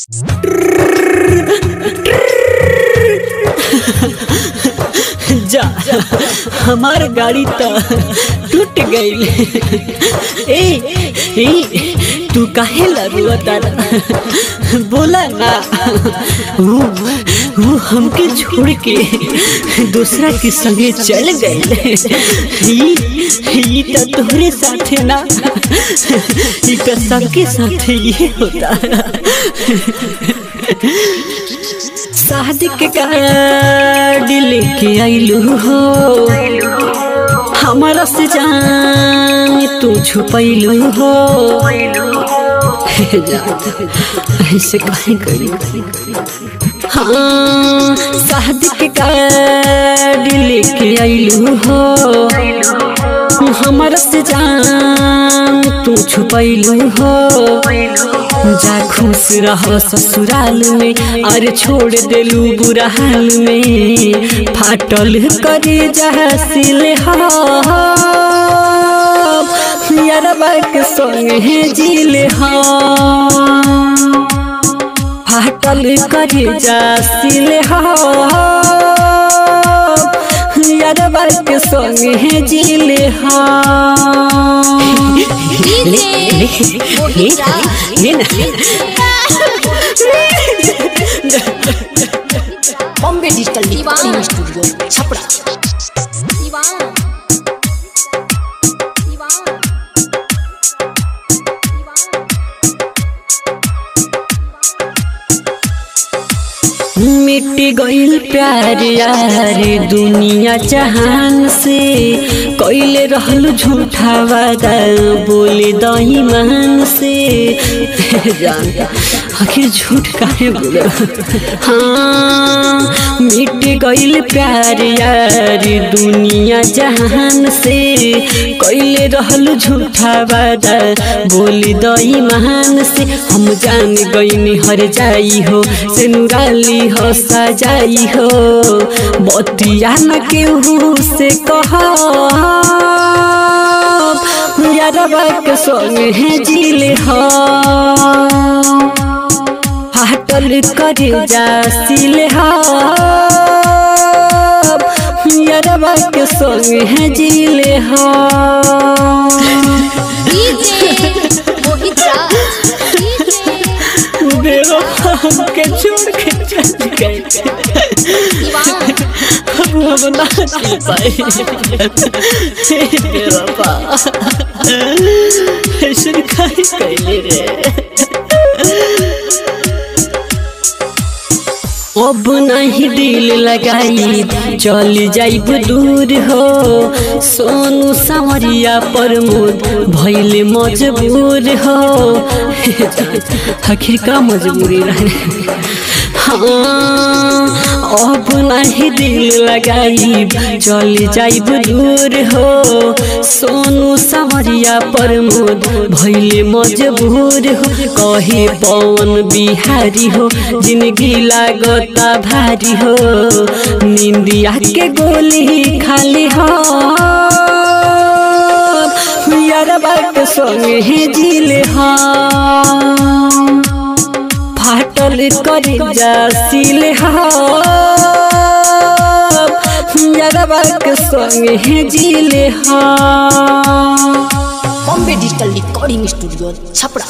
जा हमार गाड़ी तो टूट गईल ए ए तू काहे लरुआ तारा बोला ना वो वो हमके छोड़ के दूसरा के संगे चल गए ई तो तोहरे साथे ना ई तो सबके साथे ये होता शादी के कार्ड लेके आइलू हो हमारा से जान तू छुपैलू हो ऐसे काहे करी हाँ शादी के कार्ड लेके आइलू हो हमारा से जान तू छुपैलू हो जा खुश रह ससुराल में अरे छोड़ देलू बुरा हाल में फाटल करे जहसिले यारबा के संगे जिले फाटल करे जहसिले यारबा के संगे जिले ले ले ले ले Bombay digital recording studio Chhapra मिट गईल प्यार यार दुनिया जहान से कैले रहल झूठा वादा बोले दही मान से जान आखिर झूठ काहे बोल हाँ मिट गईल प्यार यार दुनिया जहान से कैले रहल झूठा वादा बोली दही मान से हम जान गईनी हर जाई हो से नुराली हो सजाई हो बतिया न केहू से कह यारबा के संगे जिले हो फाटल करे जासिले हो यारबा के संगे जिले हो मोहित बेरो हमके छोड़ के चल गए अब हम ना जी पाए बेरो पा ऐसे खाई कैले रे अब नहीं दिल लगाई चल जाइब दूर हो सोनू सावरिया प्रमोद भैले मजबूर हो आखिर का मजबूरी रहे हाँ अब नहीं दिल लगाई चल जाइब दूर हो सोनू सावरिया प्रमोद भैले मजबूर हो कहे पवन बिहारी हो जिंदगी लागता भारी हो निंदिया के गोली खाली हो यारबा के संगे जिले हो फाटल करे जासिले हो यारबा के संगे जिले हो Bombay digital recording studio Chhapra